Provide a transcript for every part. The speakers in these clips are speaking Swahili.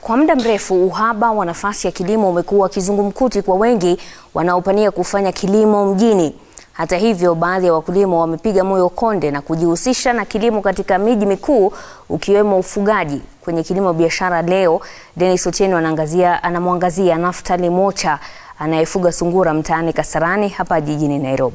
Kwa muda mrefu uhaba wa nafasi ya kilimo umekuwa kizungumkuti kwa wengi wanaopania kufanya kilimo mjini. Hata hivyo, baadhi ya wakulima wamepiga moyo konde na kujihusisha na kilimo katika miji mikuu ukiwemo ufugaji. Kwenye kilimo biashara leo, Dennis Otieno anaangazia anamwangazia Naftali Mocha anayefuga sungura mtaani Kasarani hapa jijini Nairobi.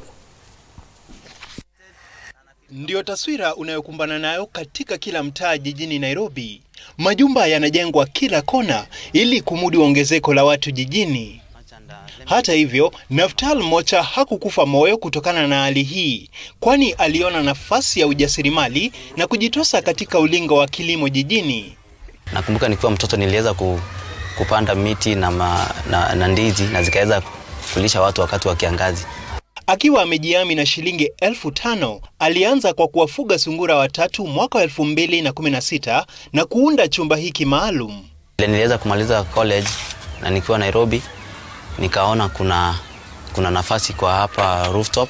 Ndiyo taswira unayokumbana nayo katika kila mtaa jijini Nairobi. Majumba yanajengwa kila kona ili kumudu ongezeko la watu jijini. Hata hivyo, Naftal Mocha hakukufa moyo kutokana na hali hii, kwani aliona nafasi ya ujasiriamali na kujitosa katika ulingo wa kilimo jijini. Nakumbuka nikiwa mtoto niliweza ku, kupanda miti na, ma, na, na ndizi na zikaweza kulisha watu wakati wa kiangazi. Akiwa amejiami na shilingi elfu tano alianza kwa kuwafuga sungura watatu mwaka wa elfu mbili na kumi na sita na kuunda chumba hiki maalum. Niliweza kumaliza college na nikiwa Nairobi nikaona kuna, kuna nafasi kwa hapa rooftop,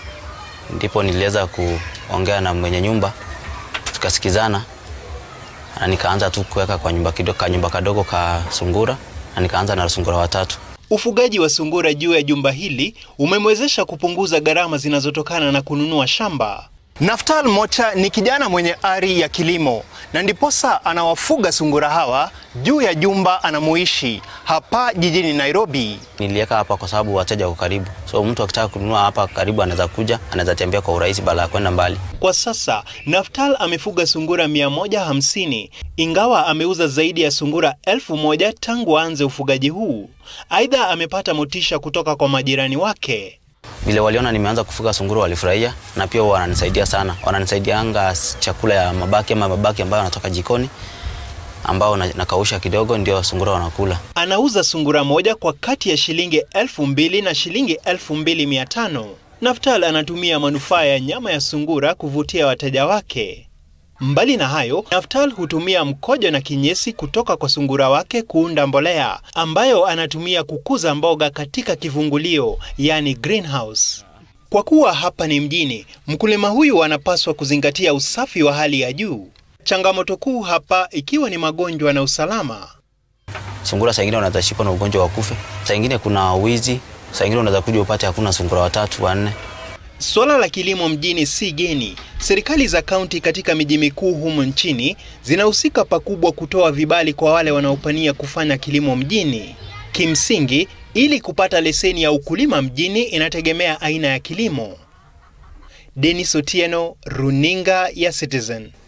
ndipo niliweza kuongea na mwenye nyumba tukasikizana, na nikaanza tu kuweka kwa nyumba kidogo, ka nyumba kadogo ka sungura, na nikaanza na sungura watatu. Ufugaji wa sungura juu ya jumba hili umemwezesha kupunguza gharama zinazotokana na kununua shamba. Naftal Mocha ni kijana mwenye ari ya kilimo na ndiposa anawafuga sungura hawa juu ya jumba anamoishi hapa jijini Nairobi. Niliweka hapa kwa sababu wateja wako karibu, so mtu akitaka kununua hapa karibu anaweza kuja, anaweza tembea kwa urahisi badala ya kwenda mbali. Kwa sasa Naftal amefuga sungura 150 ingawa ameuza zaidi ya sungura elfu moja tangu aanze ufugaji huu. Aidha, amepata motisha kutoka kwa majirani wake. Vile waliona nimeanza kufuga sungura walifurahia, na pia wananisaidia sana, wananisaidianga chakula ya mabaki ama mabaki ambayo wanatoka jikoni ambao nakausha kidogo, ndio sungura wanakula. Anauza sungura moja kwa kati ya shilingi elfu mbili na shilingi elfu mbili mia tano. Naftal anatumia manufaa ya nyama ya sungura kuvutia wateja wake. Mbali na hayo, Naftal hutumia mkojo na kinyesi kutoka kwa sungura wake kuunda mbolea ambayo anatumia kukuza mboga katika kivungulio, yani greenhouse. Kwa kuwa hapa ni mjini, mkulima huyu anapaswa kuzingatia usafi wa hali ya juu. Changamoto kuu hapa ikiwa ni magonjwa na usalama. Sungura saa ingine wanaweza shikwa na ugonjwa wa kufe, saa ingine kuna wizi, saa ingine unaweza kuja upate hakuna sungura watatu wanne. Suala la kilimo mjini si geni. Serikali za kaunti katika miji mikuu humu nchini zinahusika pakubwa kutoa vibali kwa wale wanaopania kufanya kilimo mjini. Kimsingi, ili kupata leseni ya ukulima mjini inategemea aina ya kilimo. Dennis Otieno, Runinga ya Citizen.